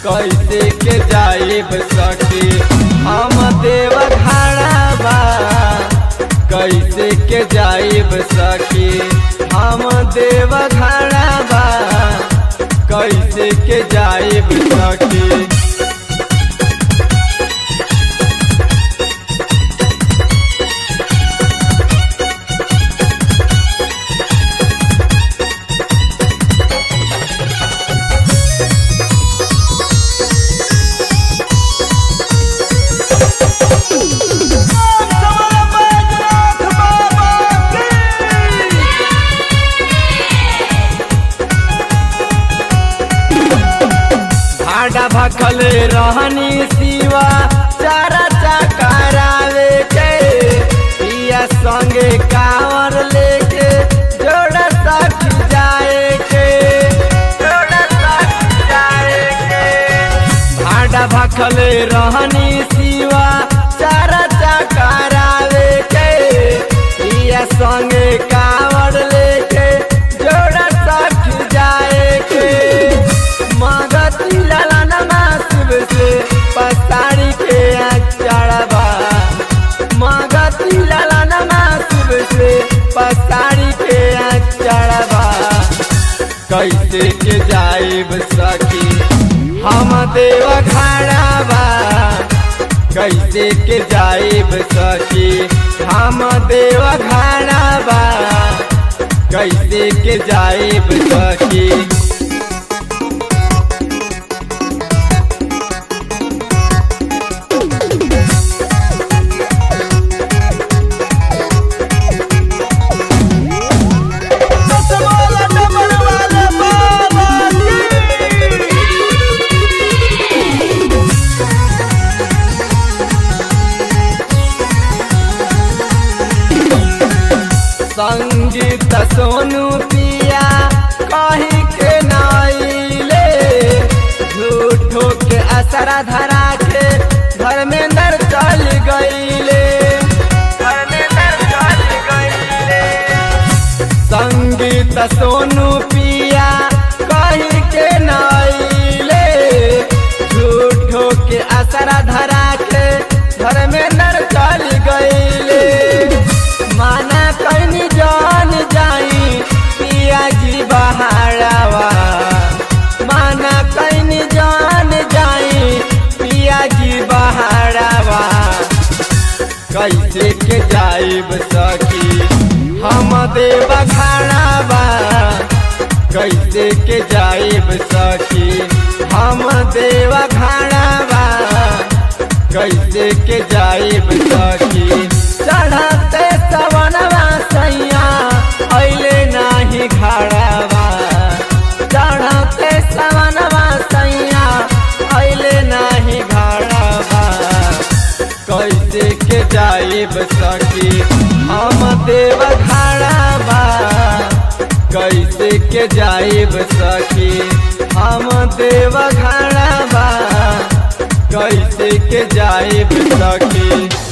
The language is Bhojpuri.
कैसे के जाइब सखी हम देव घाड़ाबा कैसे के जाइब सखी हम देव घाड़ाबा कैसे के जाइब सखी भाड़ा भखल रहनी सिवा चारा चकरावे के पिया संगे कांवर लेके जोड़ा सख जाए के जोड़ा सख जाए के भाड़ा भखल रहनी सिवा चारा चकरावे के पिया संगे कांवर लेके जोड़ा सख जाए के मगती लालानमा शिव से पसारी के चढ़बा मगती लालानमा शिव से पसारी के चढ़बा कैसे के जाइब सखी हम देव घाड़ाबा कैसे के जाइब सखी हम देव घाड़ाबा कैसे के जाइब सखी संगीत सोनू पिया कहीं के नाइले झूठो के असरा धरा के धर्मेंद्र चल गईले धर्मेंद्र चल गईले संगीत सोनू पिया कहीं के नाइले झूठो के असरा धरा के धर्मेंद्र चल गईले माना कहीं जान जाई पिया जी बहाड़ावा माना कहीं जान जाई पिया जी बहाड़ावा कैसे के जाइब सखी हम देव घाड़ावा कैसे के जाइब सखी हम देव घाड़ावा कैसे के जाइब सखी चढ़ते सवनवा सैया अइले नाही घाड़ावा चढ़ते सवनवा सैया अइले नाही घाड़ावा कैसे के जाइब सखी हम देव घाड़ाबा कैसे के जाइब सखी हम देव घाड़ाबा कैसे के जाइब सखी